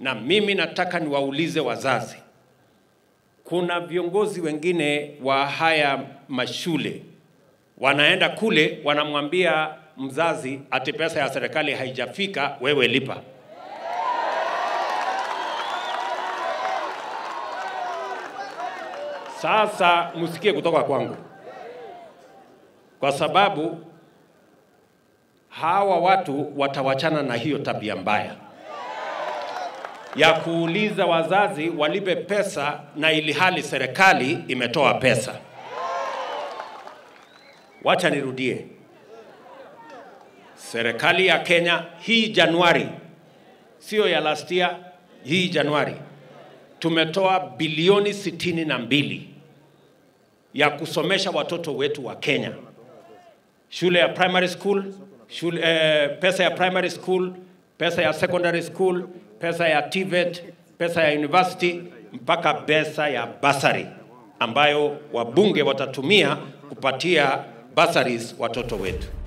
na mimi nataka niwaulize wazazi, kuna viongozi wengine wa haya mashule wanaenda kule wanamwambia mzazi ati pesa ya serikali haijafika, wewe lipa. Sasa msikie kutoka kwangu, kwa sababu hawa watu watawachana na hiyo tabia mbaya ya kuuliza wazazi walipe pesa na ili hali serikali imetoa pesa. Wacha nirudie, serikali ya Kenya hii Januari, sio ya last year, hii Januari tumetoa bilioni sitini na mbili ya kusomesha watoto wetu wa Kenya, shule ya primary school, shule, eh, pesa ya primary school, pesa ya secondary school, pesa ya TVET, pesa ya university mpaka pesa ya basari ambayo wabunge watatumia kupatia bursaries watoto wetu.